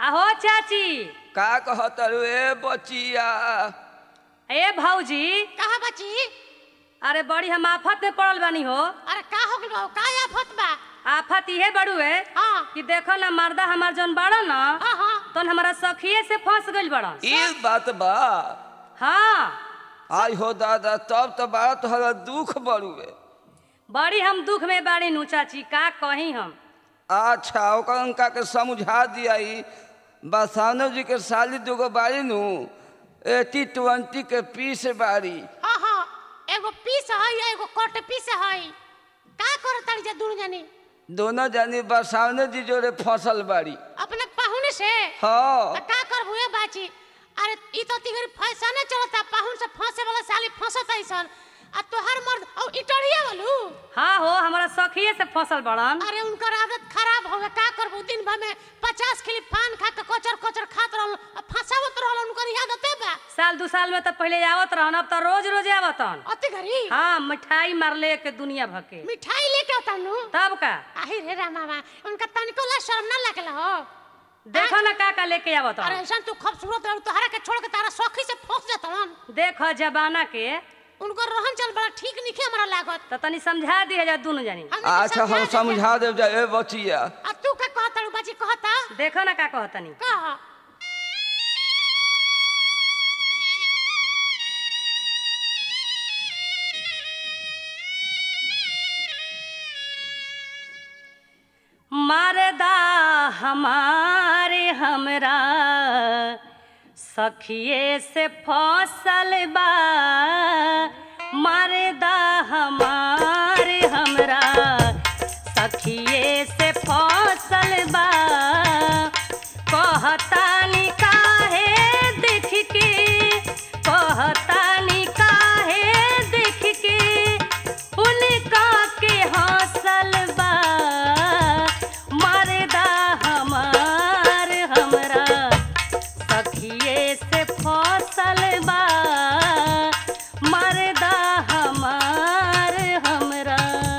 आहो चाची का कहत ए बचिया ए भौजी कहा बची अरे बड़ी हम आफत में पड़ल बानी हो अरे का हो गइल बा का आफत बा आफत इहे बड़ू है हाँ कि देखो ना मर्दा हमार जौन बड़ा ना हाँ हाँ तो हमारा सखिए से फंस गइल बड़ा ई बात बा हाँ आई हो दादा तब तो बड़ा तोहरा दुख बड़ुए बड़ी हम दुख में बाड़ी नु चाची का कही हम अच्छा ओकर उनका के समझा दिया ई बसानो जी के साली दुगो बाड़ी नु एटी ट्वेंटी के पीस बाड़ी हाँ हाँ एगो पीस है एगो कट पीस है का कर ताड़ी जा दुनु जानी दोनों जानी बसानो जी जोड़े फसल बाड़ी अपने पाहुन से हाँ त का करबू ए बाची अरे ई तो तिगरी फैसने चलता पाहुन से फंसे वाला साली फंसत ऐसन आ तोहर मर्द औ इटरिया वालू हाँ हो हमारा सखिए से फसल बड़न अरे उनकर आदत खराब हो गए का करबू दिन भर में पचास किलो पान खा के कोचर कोचर खात रहल आ फंसावत रहल उनकर आदत बा साल दू साल में तो पहले आवत रहन अब तो रोज रोज आवतन अति घरी हाँ मिठाई मारले के दुनिया भके मिठाई लेके आता नु तब का आही रे रामा उनका तनिको ला शर्म ना लगला हो देखो ना का का लेके आवत अरे ऐसा तू खूबसूरत रह तोहरा के छोड़ के तारा सखी से फंस जातन देखो जमाना के उनकर रहन चल बड़ा ठीक निखे हमरा लागत तो तनी समझा दिया जा दुनु जानी हमने के अच्छा हम समझा दे समझा देव जा ए बचिया आ तू का कहता रू बाजी कहता देखो ना का कहतनी कह मरदा हमारे हमरा सखिए से फसल बा मरदा हमारे हमरा सखिए से फसल बा कहतानी काहे देख के कहतानी काहे देख के उनका के हौसल बा मरदा हमार हमरा सखिए से फसल बा मरदा हमार हमरा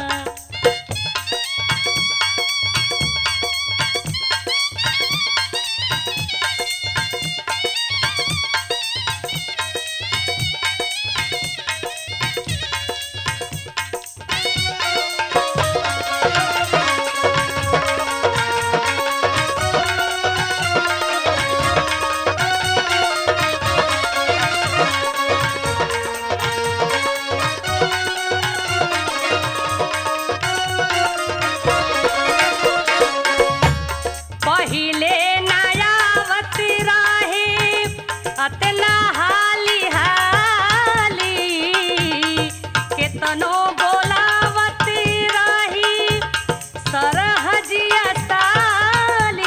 पहिले नयावत रहे अतना हाली हाली केतनो बोलावत रही सरहजिया साली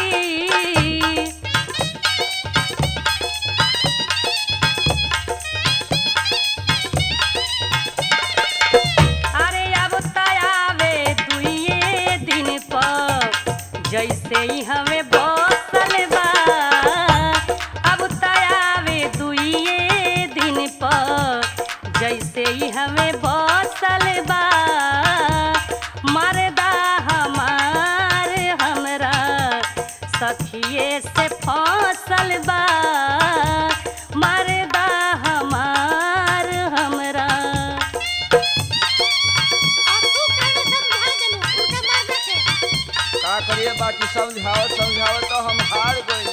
अरे अब तयावे दुइये दिन पर जैसे ही हमें बसल बा अब तयावे दुइये दिन पर जैसे ही हमें बसल बा मरदा हमार हमरा सखिए से फसल बा मरदा हमार हमरा आ तू कहने समझा देलू उनके मर्द के का करिए बाकी समझाओ समझाओ तो हम हार गई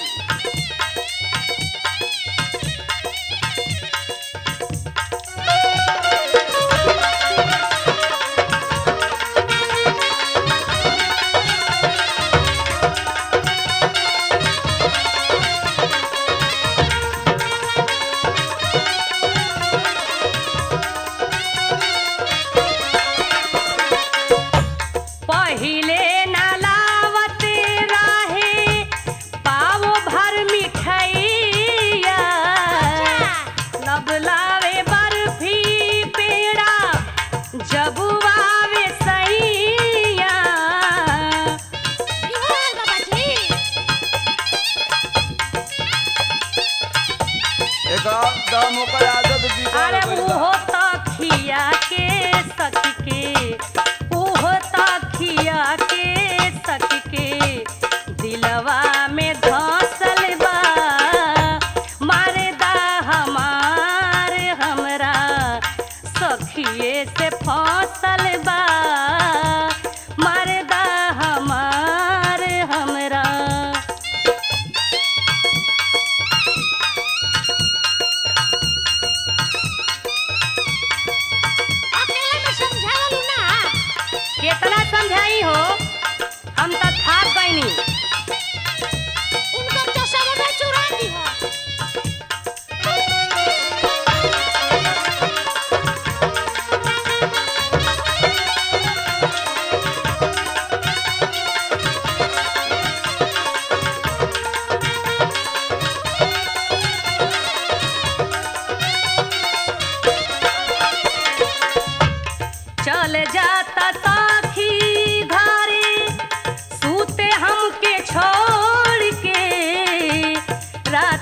पहिले नालावत रहे पाव भर मिठाइया लब लावे बर्फी पेड़ा जब आवे सैया इहो हाल बा बाजी एकदम ओकर आदत बिगड़ अरे गइल बा। उहो तखिया के सखी के उहो तखिया के सखी के दिलवा में धसल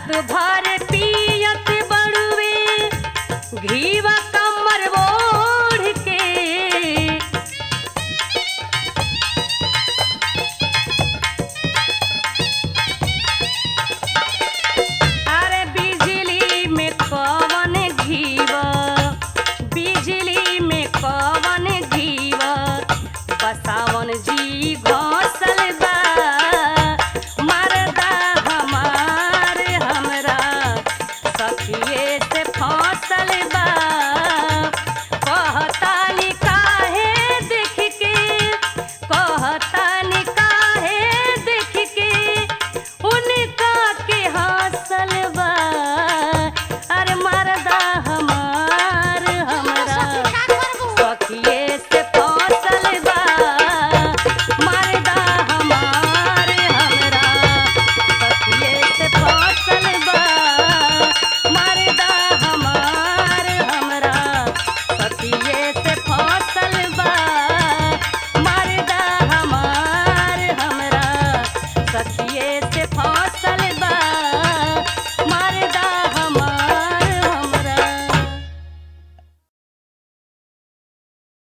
रात भर